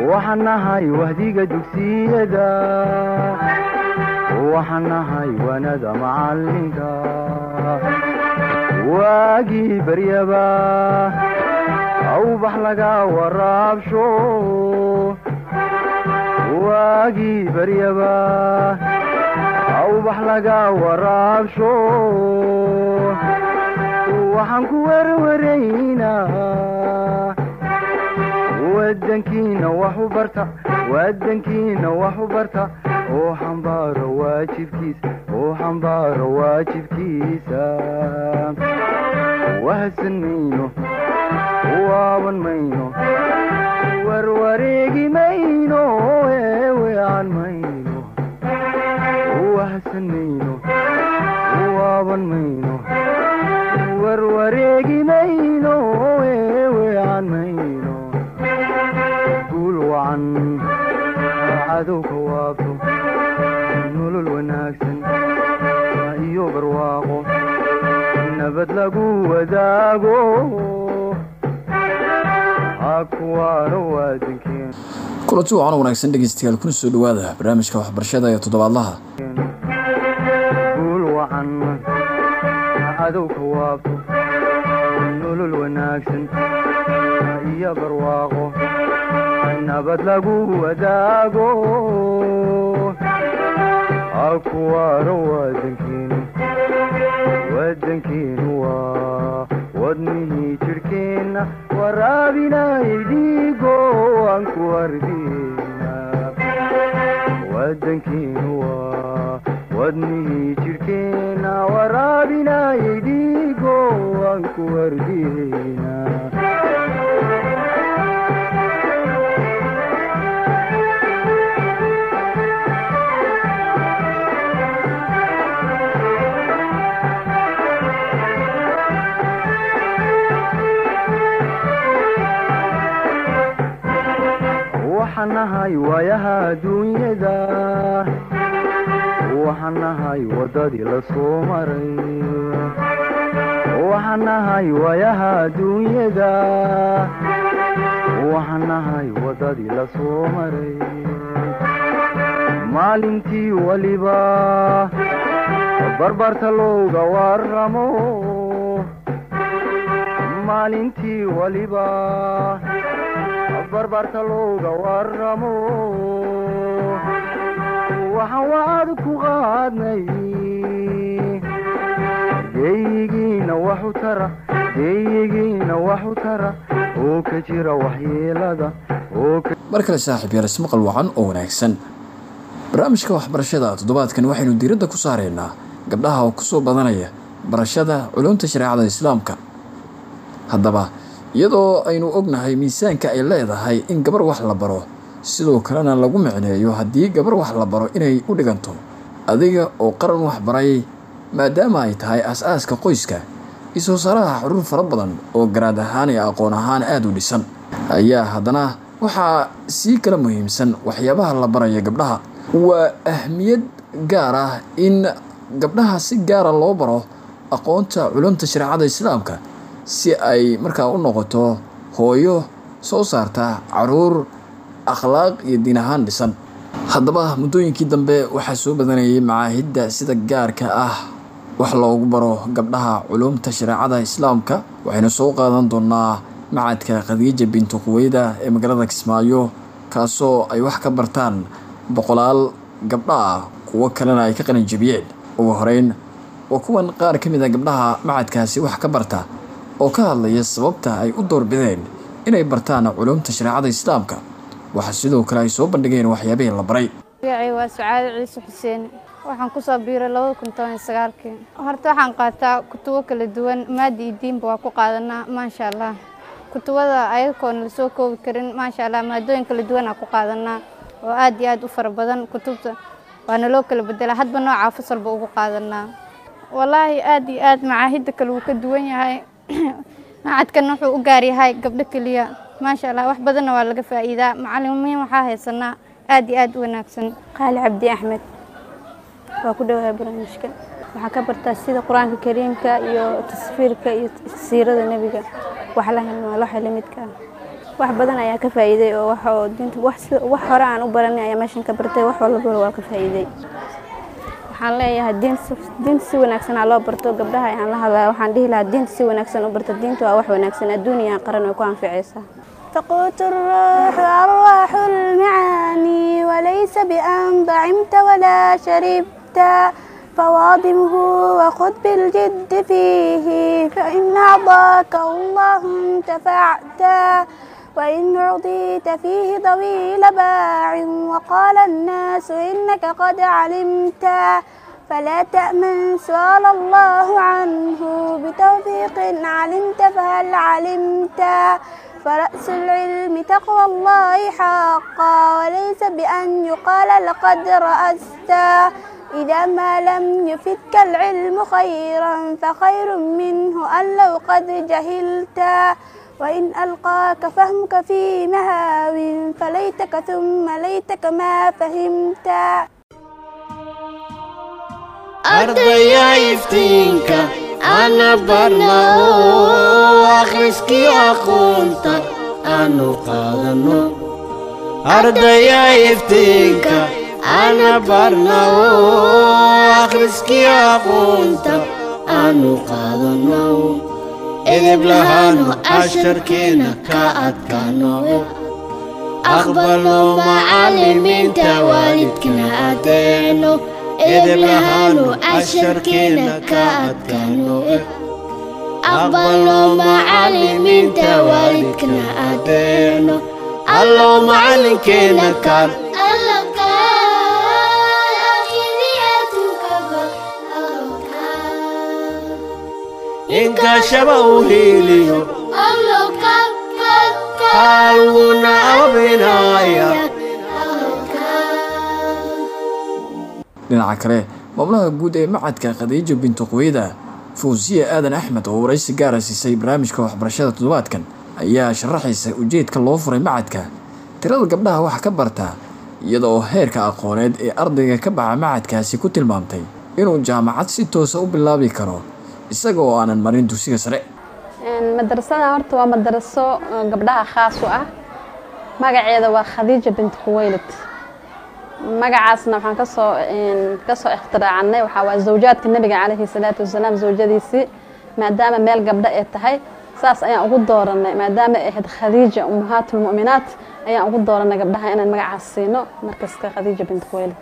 waxaan nahay wahdiga dugsiyada waxaan nahay wanada macalinka waagii baryaba awbax laga waraabsho waagii baryaba awbax laga waraabsho waxaan ku werwaraynaa wadankiina wax u barta wadankiina wax u barta oo xambaaro waajibkiisa oo xambaaro waajibkiisa wahadsan mayno waaban mayno warwareegi mayno eewean mayno wahadsan mayno waaban mayno warwareegi mayno eewean mayno guul wacan cadowka waabto nolol wanaagsan iyo barwaaqo nabad lagu wadaago hakuwaano waadankeena kulanti wacan wanaagsan dhegeystayaal kuna soo dhawaada barnaamijka waxbarashada ee toddobaadlaha guul wacan cadowka waabto nolol wanaagsan iyo barwaaqo nabad lagu wadaago hakuwaano waadankeenu wadankeenu waa wadnihii jidhkeenna waraabinayay dhiigo aan ku ardina wadankeenu waa wadnihii jidhkeenna waraabinayay dhiigo aan ku ardina waxaan nahay waayaha adduunyada waxaan nahay waddadii la soo maray waxaan nahay waayaha adduunyada waxaan nahay waddadii la soo maray maalintii weliba barbarta looga waramo maalintii weliba barbarta looga waramo waxaan wacad ku qaadnay geeyigiina waxu tara geeyigiina waxu tara oo ka jira waxyeelada oo mar kale saaxiib yaal ismaqal wacan oo wanaagsan barnaamijka waxbarashada toddobaadkan waxaynu diiradda ku saareynaa gabdhaha oo kusoo badanaya barashada culumta shareecada islaamka haddaba iyadoo aynu ognahay miisaanka ay leedahay in gabar wax la baro sidoo kalena lagu micneeyo haddii gabar wax la baro inay u dhiganto adiga oo qaran wax baray maadaama ay tahay as-aaska qoyska isoo saaraha xuruur fara badan oo garaad ahaan iyo aqoon ahaan aada u dhisan ayaa haddana waxaa sii kala muhiimsan waxyaabaha la baraya gabdhaha waa ahmiyad gaar ah in gabdhaha si gaara loo baro aqoonta culumta shareecada islaamka si ay markaa u noqoto hooyo soo saarta caruur akhlaaq iyo diin ahaan dhisan haddaba muddooyinkii dambe waxaa soo badanayay macaahidda sida gaarka ah wax loogu baro gabdhaha culumta shareecada islaamka waxaynu soo qaadan doonaa macadka khadiija bintu quweyda ee magaalada kismaayo kaasoo ay wax ka bartaan boqolaal gabdha ah kuwo kalena ay ka qalinjabiyeen ugu horeyn waa kuwan qaar ka mid a gabdhaha macadkaasi wax ka barta oo ka hadlaya sababta ay u doorbideen inay bartaan culumta shareecada islaamka waxaa sidoo kale ay soo bandhigeen waxyaabihii la baray magacay waa sucaado ciise xuseen waxaan kusoo biiray labada kun toban iyo sagaalkii horta waxaan qaataa kutubo kala duwan maadi iyo diinba waa ku qaadanaa maasha allah kutubada ayagoona lasoo koobi karin maasha allah maadooyin kala duwan aa ku qaadanaa oo aad iyo aad u fara badan kutubta waana loo kala bedelaa hadba noocaa fasalba ugu qaadanaa walaahi aad iyo aad macaahidda kale wuu ka duwan yahay macadkan wuxuu u gaar yahay gabdho keliya maasha allah wax badanna waa laga faa'iidaa macalimiin waxaa haysanaa aad iyo aad u wanaagsan qaali cabdi axmed waa ku dhawahay barnaamijka waxaa ka bartaa sida qur-aanka kariimka iyo tasfiirka iyo siirada nebiga wax la lamidka ah wax badan ayaa ka faa'iiday oo wax oo diinta wax si- wax hore aan u baranay ayaa meeshan ka bartay wax walbana waa ka faa'iiday waxaan leeyahay diin si- diinta si wanaagsan ha loo barto gabdhaha ayaan la hadlaya waxaan dhihi lahaa diinta si wanaagsan u barto diinta waa wax wanaagsan adduun iyo qaran way ku anficaysaa تقوت الروح أرواح المعاني وليس بأن ضعمت ولا شربت فواضمه وخذ بالجد فيه فإن أعطاك الله انتفعت وإن رضيت فيه طويل باع وقال الناس إنك قد علمت فلا تأمن سؤال الله عنه بتوفيق علمت فهل علمت فرأس العلم تقوى الله حقا وليس بأن يقال لقد رأست إذا ما لم يفدك العلم خيرا فخير منه أن لو قد جهلت وإن ألقاك فهمك في مهاو فليتك ثم ليتك ما فهمت ardaya iftiinka ana barna oo akhriskii aqoonta aanu qaadano ardaya iftiinka ana barna oo akhriskii aqoonta aanu qaadano edeb lahaanu casharkeena ka adkaano aqbalno macallimiinta waalidkana adeeno edeb lahaanu casharkeena ka adkaano aqbalno macallimiinta waalidkana adeeno allow macallinkeena kaan inkashaba u hiiliyo haalwuna abinaya dhinaca kale maamulaha guud ee macadka khadiijo bintu quweyda fawsiye aadan axmed oo waraysi gaara siisay barnaamijka waxbarashada toddobaadkan ayaa sharaxaysa ujeedka loo furay macadka tirada gabdhaha wax ka barta iyada oo heerka aqooneed ee ardayga ka baxa macadkaasi ku tilmaamtay inuu jaamacad si toosa u bilaabi karo isaga oo aanan marin dugsiga sare madrasada horta waa madraso oo gabdhaha khaas u ah magaceeda waa khadiija bint khuwaylid magacaasna waxaan kasoo kasoo ikhtiraacnay waxaa waa zawjaadka nabiga calayhi salaatu wasalaam zawjadiisii maadaama meel gabdho ee tahay saas ayaan ugu dooranay maadaama ay ahayd khadiija ummahaatulmu'minaat ayaan ugu dooranay gabdhaha inaan magacaas siino markaska khadiija bint khuwaylid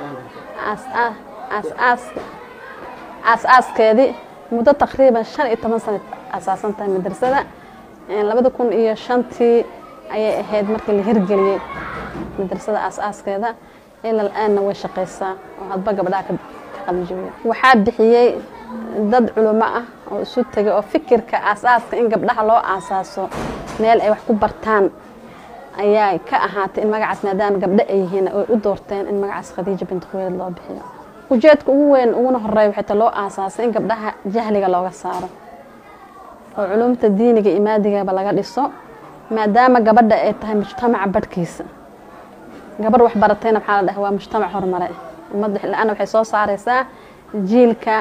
aas-aaskeedii muddo taqriiban shan iyo toban sana asaasan tahay madrasada labada kun iyo shantii ayay ahayd markii la hirgeliyey madrasada aas-aaskeeda ilaa la-aanna way shaqaysaa oo hadba gabdhaha ka qalinjabiya waxaa bixiyey dad culimo ah oo isu tegay oo fikirka aas-aaska in gabdhaha loo aasaaso meel ay wax ku bartaan ayaa ka ahaatay in magacaas maadaama gabdho ay yihiin ay u doorteen in magacaas khadiija bint khuweylad loo bixiyo ujeedka ugu weyn uguna horeeya waxay ta loo aasaasay in gabdhaha jahliga looga saaro oo culumta diiniga iyo maadigaba laga dhiso maadaama gabadha ay tahay mujtamaca badhkiisa gabarh wax baratayna waxaa la dhaha waa mujtamac horumare ummadda la-aana waxay soo saareysaa jiilka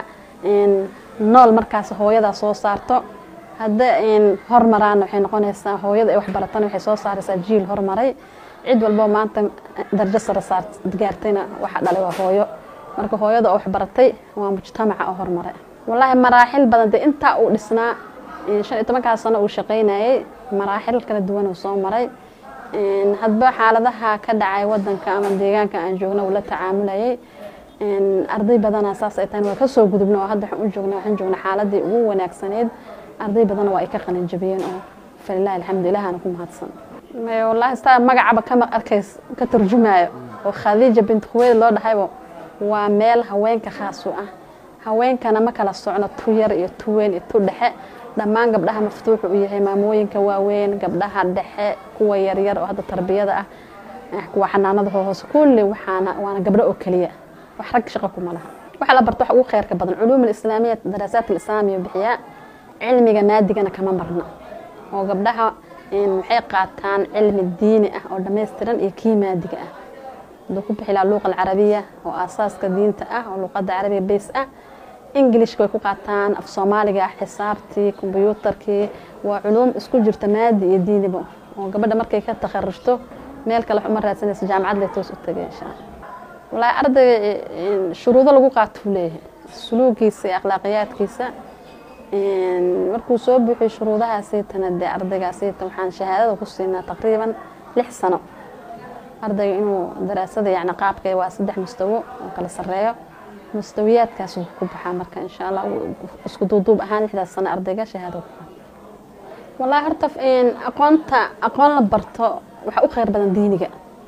nool markaas hooyadaa soo saarto hadda hormaraana waxay noqonaysaa hooyada ay wax baratana waxay soo saareysaa jiil hormaray cid walbo maanta darjo sare saar gaartayna waxa dhalay waa hooyo marka hooyada oo wax baratay waa mujtamaca oo hormaray wallaahi maraaxil badan dee intaa uu dhisnaa shan iyo tobankaas sano uu shaqaynayay maraaxil kala duwan uu soo maray hadba xaaladaha ka dhacay wadanka ama deegaanka aan joogno uu la tacaamulayay arday badanaa saas ay tahay waa kasoo gudubna oo hadda waxaan u joogna waxaan joogna xaaladii ugu wanaagsaneyd arday badanna waa ay ka qalin jabiyeen oo falilahi alxamdu ilahana ku mahadsan wallaahi staa magacaba kama arkays ka turjumaayo oo khadiija bint khuweyd loo dhahaybo waa meel haweenka khaas u ah haweenkana ma kala socno tu yar iyo tu weyn iyo tu dhexe dhammaan gabdhaha maftuuxu u yahay maamooyinka waaweyn gabdhaha dhexe kuwa yaryar oo hadda tarbiyada ah kuwa xanaanada hoose kulli waxaana waana gabdho oo keliya wax rag shaqo kuma laha waxa la barto wax ugu khayrka badan culuum alislaamiya daraasaat alislaamiya bixiyaa cilmiga maadigana kama marna oo gabdhaha waxay qaataan cilmi diini ah oo dhammaystiran iyo kii maadiga ah haduu ku bixi laha luuqa alcarabiya oo aasaaska diinta ah oo luuqadda carabiga bays ah ingilishka way ku qaataan af soomaaliga ah xisaabtii kombyuutarkii waa culuum isku jirta maadi iyo diiniba oo gabadha markay ka takharujto meel kale wax uma raadsanayso jaamacad lay toos u tagay insha allah wallaahi ardayga een, shuruudo lagu qaatuu leeyahay suluugiisa iyo akhlaaqiyaadkiisa een, markuu soo buuxiyo shuruudahaasiitana dee ardaygaasiita waxaan shahaadada ku siinaa taqriiban lix sano ardayga inuu daraasada yacni qaabka waa saddex mustawo oo kala sarreeyo mustawiyaadkaas wuu ku baxaa marka insha allah uu- isku duuduub ahaan lixdaas sano ardayga shahaado ku qaato wallaahi horta een, aqoonta aqoon la barto waxa u khayr badan diiniga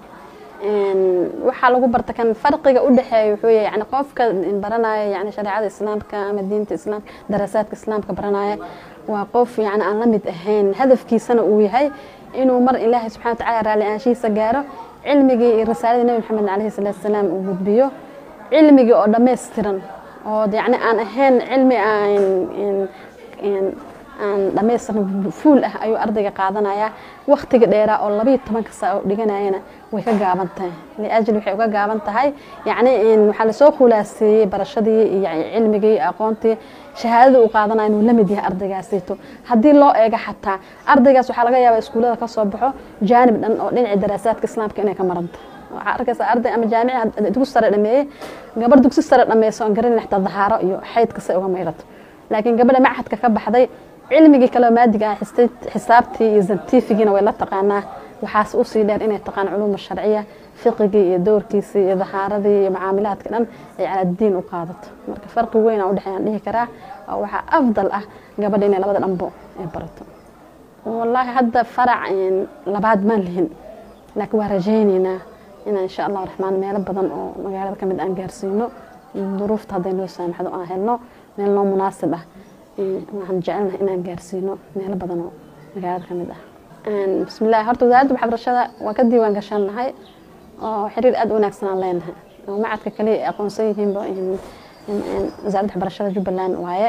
een, waxaa lagu barta kan farqiga u dhexeeya wuxuu yahay yani qofka baranaya yani shareecada islaamka ama diinta islaamka daraasaadka islaamka baranaya waa qof yani aan la mid ahayn hadafkiisana uu yahay inuu mar ilaahay subxana watacaala raalli aanshihiisa gaaro cilmigii iyo risaaladii nebi maxamed calayhi salaatu wasalaam uu gudbiyo cilmigii oo dhammaystiran oo yani aan ahayn cilmi aan in- in- aan dhammaystiran fuul ah ayuu ardayga qaadanayaa waktiga dheeraa oo labayo tobanka saa oo dhiganayana way ka gaaban tahay liajli waxay uga gaaban tahay yacni in waxaa lasoo khulaaseeyey barashadii iyo cilmigii iyo aqoontii shahaadada uu qaadanaya inuu la mid yahay ardaygaasiito haddii loo eego xataa ardaygaas waxaa laga yaabaa iskuullada ka soo baxo jaanib dhan oo dhinaca daraasaadka islaamka inay ka maranta waxaa arkaysa arday ama jaamici dugsi sare dhameeyey gabar dugsi sare dhameyso aan garanin xataa dahaaro iyo xaydka say uga mayrato laakiin gabadha machadka ka baxday cilmigii kale oo maadiga ah xiste- xisaabtii iyo zantifigiina way la taqaanaa waxaas usii dheer inay taqaan culuuma sharciya fiqigii iyo doorkiisii iyo dahaaradii iyo macaamilaadka dhan ay caladiin u qaadato marka farqi weyn aan udhexeey aan dhihi karaa oo waxaa afdal ah gabadha inay labada dhanbo ay barato wallaahi hadda farac een, labaad maan lihin laakiin waa rajaynaynaa inaan insha allahu raxmaan meelo badan oo magaalada ka mid aan gaarsiino duruufta hadday noo saamaxdo aan helno meel noo munaasib ah een, waxaan jecelnahay inaan gaarsiino meelo badan oo magaalada ka mid ah Een, bismillahi horta wasaaradda waxbarashada waa ka diiwaan gashannahay oo xiriir aad u wanaagsan aan leenahay oo macadka kaliya ay aqoonsan yihiinba in- in- in wasaaradda waxbarashada jubbaland waaye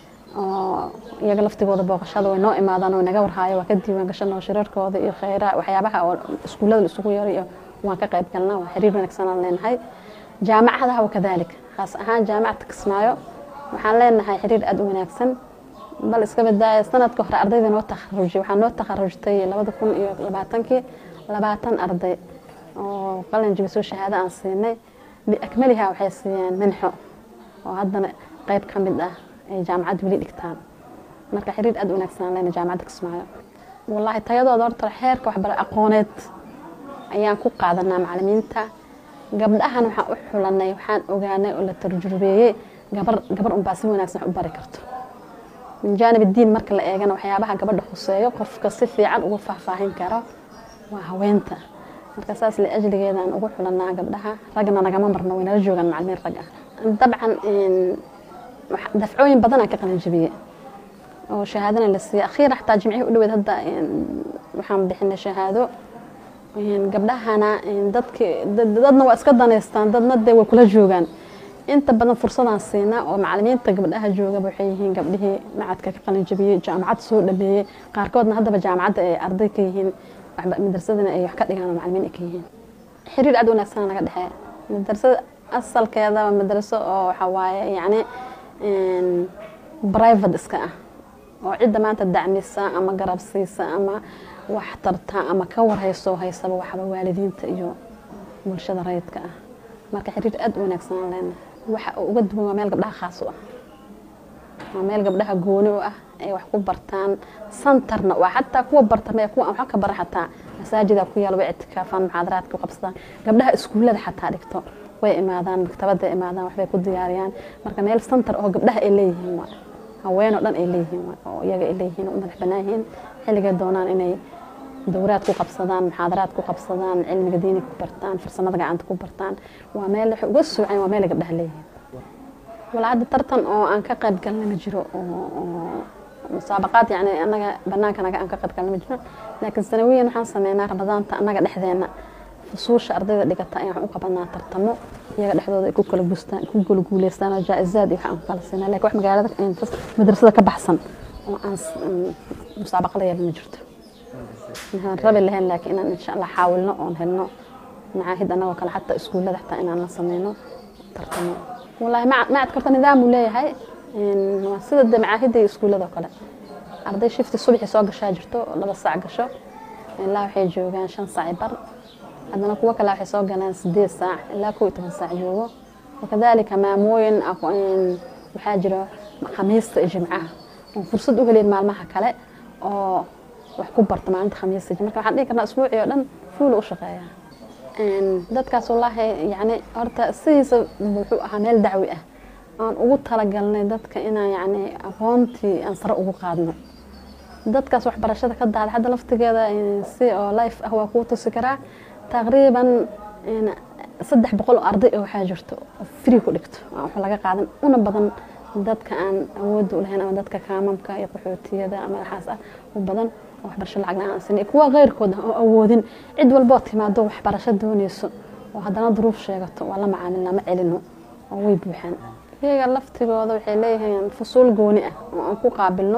oo iyaga laftigooda booqashada way noo imaadaan way naga warhaayo waa ka diiwaan gashanoo shirarkooda iyo kheyra waxyaabaha oo iskuullada la isugu yeero iyo waan ka qayb galnaa waa xiriir wanaagsan aan leenahay jaamacadaha wa kadalik khaas ahaan jaamacadka kismaayo waxaan leenahay xiriir aad u wanaagsan bal iska badaaya sanadka hore ardayda noo takharujay waxaa noo takharujtay labada kun iyo labaatankii labaatan arday oo qalin jibisoo shahaado aan siinay biakmaliha waxay siiyeen minxo oo haddana qayb ka mid ah ay jaamacad weli dhigtaan marka xiriir aad u wanaagsan aan leenahay jaamacadda kismaayo wallaahi tayadooda horta xeerka waxbara aqooneed ayaan ku qaadanaa macalimiinta gabdhahan waxaan u xulanay waxaan ogaanay oo la tarjubeeyey gabar gabar unbaa si wanaagsan wax u bari karto min jaanib diin marka la eegana waxyaabaha gabadha khuseeyo qofka si fiican ugu faahfaahin karo waa haweenta marka saas la ajligeeda aan ugu xulanaa gabdhaha ragna nagama marno way nala joogaan macalimiin rag ah dabcan een, wax- dafcooyin badan aan ka qalin jabiyey oo shahaadana la siiyey akhiira xataa jimcihii u dhaweed hadda een, waxaan bixinay shahaado een, gabdhahana een, dadki dad- dadna waa iska daneystaan dadna dee way kula joogaan inta badan fursadaan siinaa oo macalimiinta gabdhaha joogaba waxay yihiin gabdhihii macadka ka qalin jabiyey jaamacad soo dhameeyey qaarkoodna haddaba jaamacadda ay arday ka yihiin waxba- madrasadana ay wax ka dhigaan oo macalimiin ay ka yihiin xiriir aad u wanaagsan naga dhexeeya madrasada asalkeeda waa madraso oo waxaa waaye yacni een, private iska ah oo cidda maanta dacmisa ama garab siisa ama wax tarta ama ka warhayso haysaba waxba waalidiinta iyo bulshada rayidka ah marka xiriir aad u wanaagsan aan leenahay waxa uu uga duwan waa meel gabdhaha khaas u ah waa meel gabdhaha gooni u ah ay wax ku bartaan santarna waa xataa kuwa barta mee kuwa aan wax ka bara xataa masaajida ku yaal way ictikaafaan muxaadaraadka ku qabsadaan gabdhaha iskuullada xataa dhigto way imaadaan maktabada imaadaan waxbay ku diyaariyaan marka meel santar oo gabdhaha ay leeyihiin waa haween oo dhan ay leeyihiin waa oo iyaga ay leeyihiin oo u madax bannaan yihiin xilligay doonaan inay dowraad ku qabsadaan muxaadaraad ku qabsadaan cilmiga diini ku bartaan farsamada gacanta ku bartaan waa meel waxay uga soocan waa meel ay gabdhaha leeyihiin walaa hadda tartan oo aan ka qayb galna ma jiro oo oo musaabaqaad yani annaga banaanka naga aan ka qayb galna ma jiro laakiin sanawiyan waxaan sameynaa ramadaanta annaga dhexdeena fusuusha ardayda dhigata ayaan u qabanaa tartamo iyaga dhexdooda ay ku kala guustaan ku kala guuleystaan oo jaa-izaad iyo waxaan ku kala siinaa laakiin wax magaalada madrasada ka baxsan oo aan s- mm, musaabaqa la yeelan ma jirto waxaan rabi lahayn laakiin inaan insha allah xaawilno oon helno macaahid annagoo kale xataa iskuullada xataa inaan la sameyno tartamo wallaahi maca- macadka horta nidaam uu leeyahay Een, waa sida de macaahidda iyo iskuullada oo kale arday shifti subaxii soo gashaa jirto oo laba saac gasho ilaa waxay joogaan shan saac bar haddana kuwo kale waxay soo galaan sideed saac ilaa kow iyo toban saac joogo wakadaalika maamooyin waxaa jira khamiista iyo jimcaha oo fursad u heleen maalmaha kale oo wax ku barta maalinta khamiista marka waxaan dhihi karnaa isbuucii oo dhan fuula u shaqeeyaa dadkaas wallaahi yani horta sidiisa wuxuu ahaa meel dacwi ah aan ugu talagalnay dadka inaan yani aqoontii aan sare ugu qaadno dadkaas waxbarashada ka dahda hadda laftigeeda si oo life ah waa kuu tusi karaa taqriiban saddex boqol oo arday oo waxaa jirto oo free ku dhigto aan wax laga qaadan una badan dadka aan awoodda u lahayn ama dadka kaamamka iyo qaxootiyada ama waxaas ah u badan oo waxbarasho lacag la-aan sinay kuwa keyrkooda oo awoodin cid walboo timaado waxbarasho doonayso oo haddana duruuf sheegato waa la macaamilnaa ma celino oo way buuxaan iyaga laftigooda waxay leeyihiin fusuul gooni ah oo aan ku qaabilno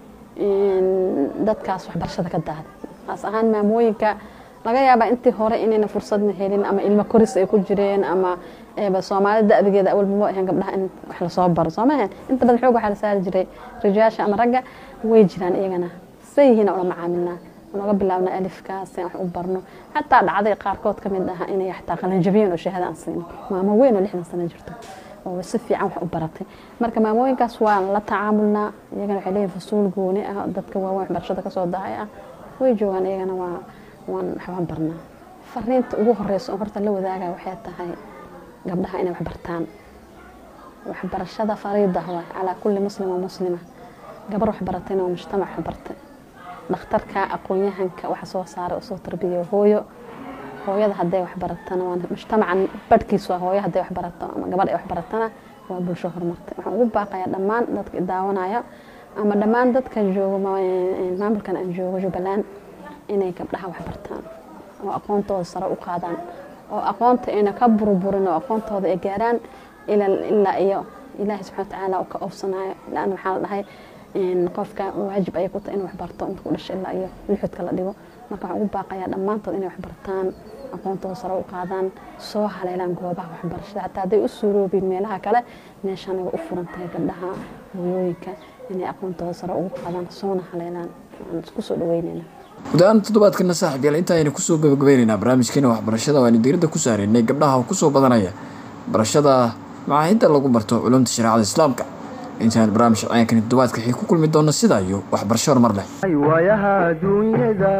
dadkaas waxbarashada ka dahday taas ahaan maamooyinka laga yaabaa intii hore inayna fursadna helin ama ilmo koris ay ku jireen ama soomaalida da'digeeda awalba ma ahayn gabdhaha in wax lasoo baro soo maahan inta badan xoog waxaa la saari jiray rijaasha ama ragga way jiraan iyagana say yihiin ula macaamilnaa naga bilaabna alifkaas aan wax u barno xataa dhacday qaarkood ka mid ah inay xataa qalanjabiyeen oo shahaada aan siino maamo weyn oo lixdan sano jirto oo si fiican wax u baratay marka maamooyinkaas waan la tacaamulnaa iyagana waxay leeyihin fusuul gooni ah dadka waaweyn waxbarashada kasoo dahay ah way joogaan iyagana waa waan waxbaan barnaa fariinta ugu horeysa oo horta la wadaaga waxay tahay gabdhaha inay wax bartaan waxbarashada fariida waay calaa kulli muslim oo muslima gabar wax baratayna waa mujtamac wax bartay dhakhtarka aqoon-yahanka waxa soo saaray oo soo tarbiya hooyo hooyada hadday wax baratana waa mujtamacan badhkiisu waa hooyo hadday wax barato ama gabadh ay wax baratana waa bulsho horumartay waxaan ugu baaqayaa dhammaan dadka daawanaya ama dhammaan dadka joogo maamulkan aan joogo jubbaland inay gabdhaha wax bartaan oo aqoontooda sare u qaadaan oo aqoonta ayna ka burburin oo aqoontooda ay gaaraan ilaa iyo ilaahay subxana watacaala uu ka oofsanayo laana waxaa la dhahay qofka waajib ayay ku tahay inuu waxbarto inta ku dhashay ilaa iyo lixudka la dhigo marka waxaan ugu baaqayaa dhammaantood inay waxbartaan aqoontooda sare u qaadaan soo haleelaan goobaha waxbarashada xataa hadday u suuroobin meelaha kale meeshaan ay u furan tahay gabdhaha hooyooyinka inay aqoontooda sare ugu qaadaan soona haleelaan aan isku soo dhaweynayna guud ahaan toddobaadkana saaxib yaal inta aynu kusoo gabagabaynaynaa barnaamijkeena waxbarashada waaynu diiradda ku saaraynay gabdhaha kusoo badanaya barashada macaahidda lagu barto culumta shareecada islaamka intaan barnaamij cayaankani toddobaadka xii ku kulmi doona sidaa iyo waxbarasho horumar leh waayaha adduunyada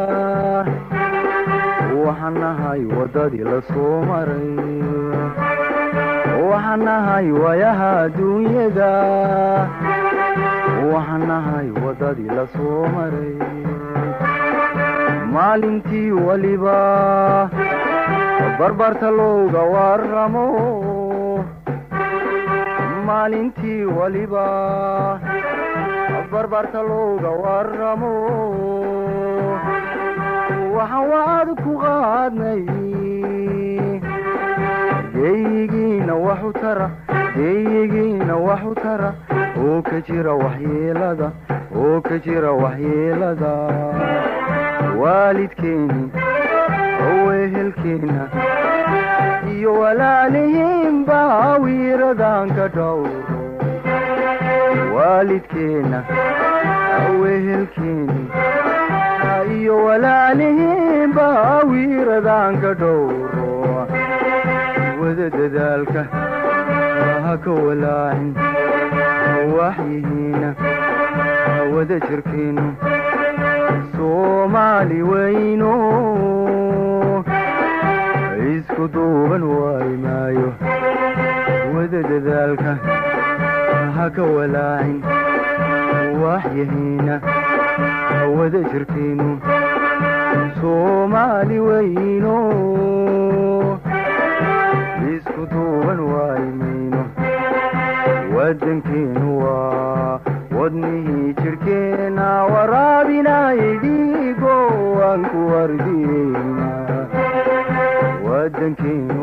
waxaan nahay waddadii la soo maray waxaan nahay waayaha adduunyada waxaan nahay waddadii la soo maray maalintii waliba barbarta looga waramo maalintii waliba barbarta looga waramo waxaan waad ku qaadnay geeyigiina waxu tara geeyigiina waxu tara oo ka jira waxyeelada oo ka jira waxyeelada waalidkeeni owehelkeena iyo walaalihiinba wiiradan ka dhowro waalidkeena awehelkeeni iyo walaalihiinba wiiradan ka dhowro wada dadaalka ha ka walaacin waxyihiina wada jirkeenu soomaali weyno isku duuban waayi maayo wada dadaalka ha ka walaacin waxyahiina wada jirkeenu soomaali weyno isku duuban waayi mayno wadankeenu waa wadnihii jirkeena waraabinayay dhiigo aan ku wardiyeyna wadankeenu